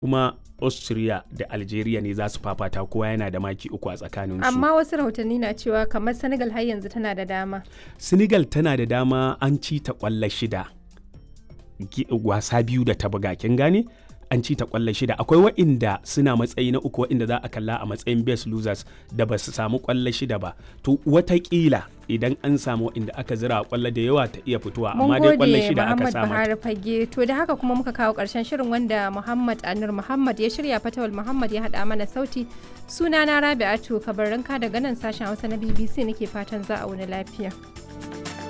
kuma austria da algeria ne za su fafata kowa yana da maki uku a tsakaninsu amma wasu rahotanni na cewa kamar senegal har yanzu tana da dama senegal tana da dama an ci ta kwallo shida Gi- wasa biyu da ta buga kin gane an ci ta kwallo shida akwai wa'inda suna matsayi na uku wa'inda za a kalla a matsayin best losers da ba su samu kwallo shida ba to watakila idan an samu wa'inda aka zira kwallo da yawa ta iya fitowa mun amma dai kwallo gode shida aka muhammad samu buhari fage to da haka kuma muka kawo karshen shirin wanda muhammad anur muhammad ya shirya fatawal muhammad ya haɗa mana sauti sunana rabi'atu kabarinka daga nan sashen hausa na bbc nake fatan za a wani lafiya